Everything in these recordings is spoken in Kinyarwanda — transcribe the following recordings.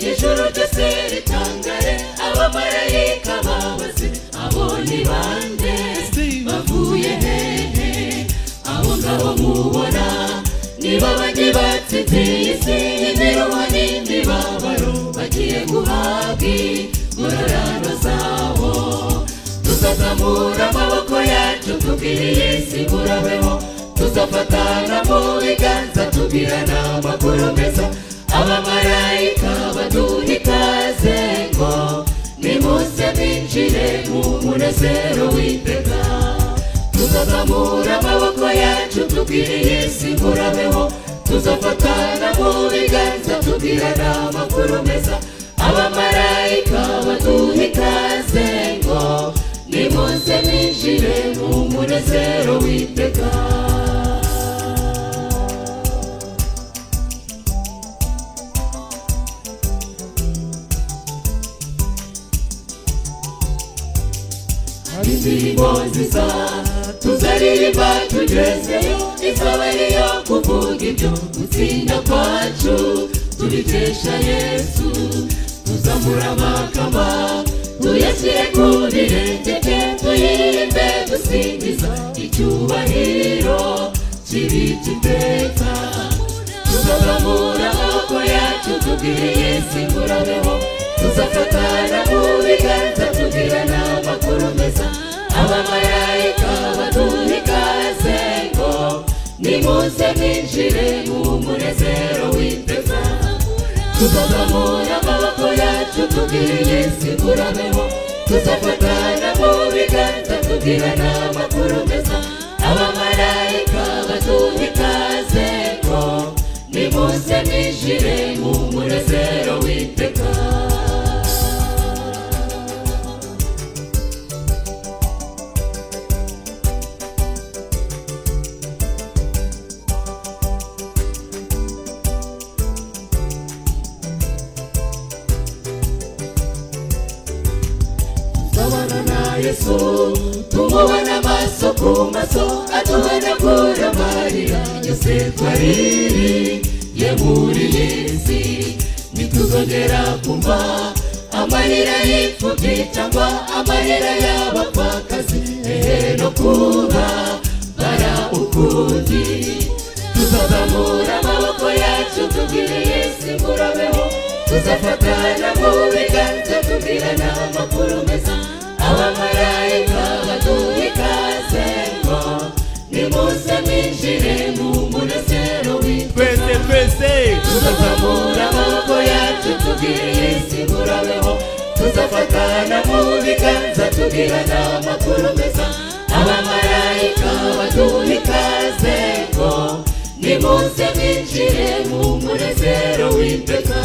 ryucitse ritangare abamarayika babaze abo ni bande bavuye hehe abo ngabo mubona nibo bajye batsinze isi imiruho n'imibabaro bagiye guhabwa ingororano zabo tuzazamura amaboko yacu tubwire iyi si murabeho tuzafatana mu biganza tubwirana amakuru meza abamarayika baduha ikaze ngo nimuze binjire mu munezero w'iteka tuzazamura amaboko yacu tubwire iyi si murabeho tuzafatana mu biganza tubwirana amakuru meza abamarayika baduha ikaze ngo nimuze binjire mu munezero w'iteka indirimbo nziza tuzaririmba tugezeyo izaba ariyo kuvuga ibyo gutsinda kwacu tubikesha yesu tuzamura amakamba tuyashyire ku birenge bye tuyimbe dusingiza icyubahiro kibika iteka tuzazamura amaboko yacu tubwire yesu murabeho tuzafatana mu biganza tugirana amakuru meza abamarayika baduha ikaze ngo nimuze binjire mu munezero w'iteka tuzazamura amaboko yacu tubwire yesu murabeho tuzafatana mu biganza tugirana amakuru meza abamarayika baduha ikaze ngo nimuze binjire mu munezero w'iteka tuzabana na yesu tumubona amaso ku maso atuhanagura amarira yose twaririye muri iyi si ntituzongera kumva amarira y'imfubyi cyangwa amarira y'abapfakazi hehe no kuba bara ukundi tuzazamura amaboko yacu tubwire yesu murabeho tuzafatana mu biganza tubwirana amakuru meza abamarayika baduha ikaze ngo nimuze mwinjire mu munezero w'itwe twese twese tuzazamura amaboko yacu tubwire yesu murabeho tuzafatana mu biganza tubwirana amakuru meza abamarayika baduha ikaze ngo nimuze binjire mu munezero w'iteka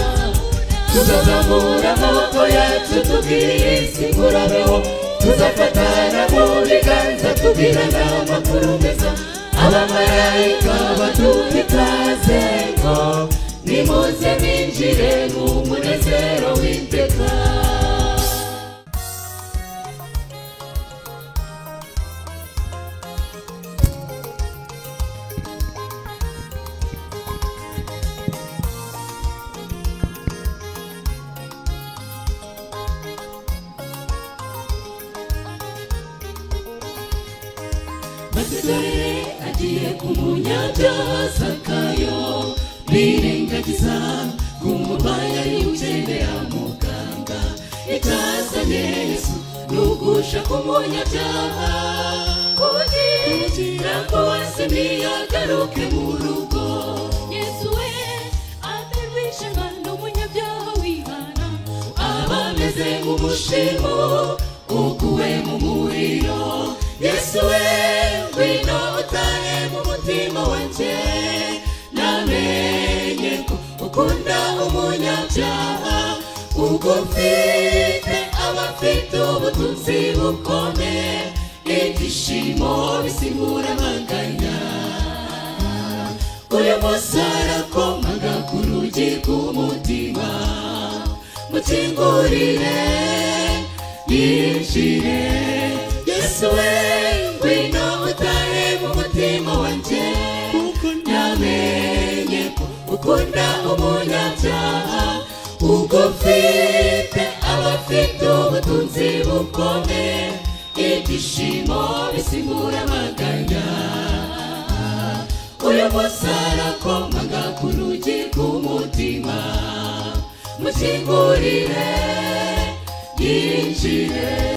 tuzazamura amaboko yacu tubwire yesu murabeho tuzafatana mu biganza tubwirana amakuru meza abamarayika baduha ikaze ngo nimuze binjire mu munezero w'iteka maze dore agiye ku munyabyaha zakayo birengagiza ku murwayi y'ugendera muganga itazanye yesu nugusha ku munyabyaha kugira ngo wese ntiyagaruke mu rugo yesu we amerisha imana umunyabyaha wihana abameze nk'umushimu ukuwe mu muriro yesu we ngwino utahe mu mutima wanjye namenye ko ukunda umunyabyaha ubwo mfite abafite ubutunzi bukomeye ibyishimo bisimbura amaganya uyu munsi arakomaga ku rugi rw'umutima mukingurire yinjire yesu we ngwino utahe mu mutima wanjye kuko namenye ko ukunda umunyabyaha ubwo ubwo mfite abafite ubutunzi bukomeye ibyishimo bisimbura amaganya uyu munsi arakomaga ku rugi rw'umutima mukingurire yinjire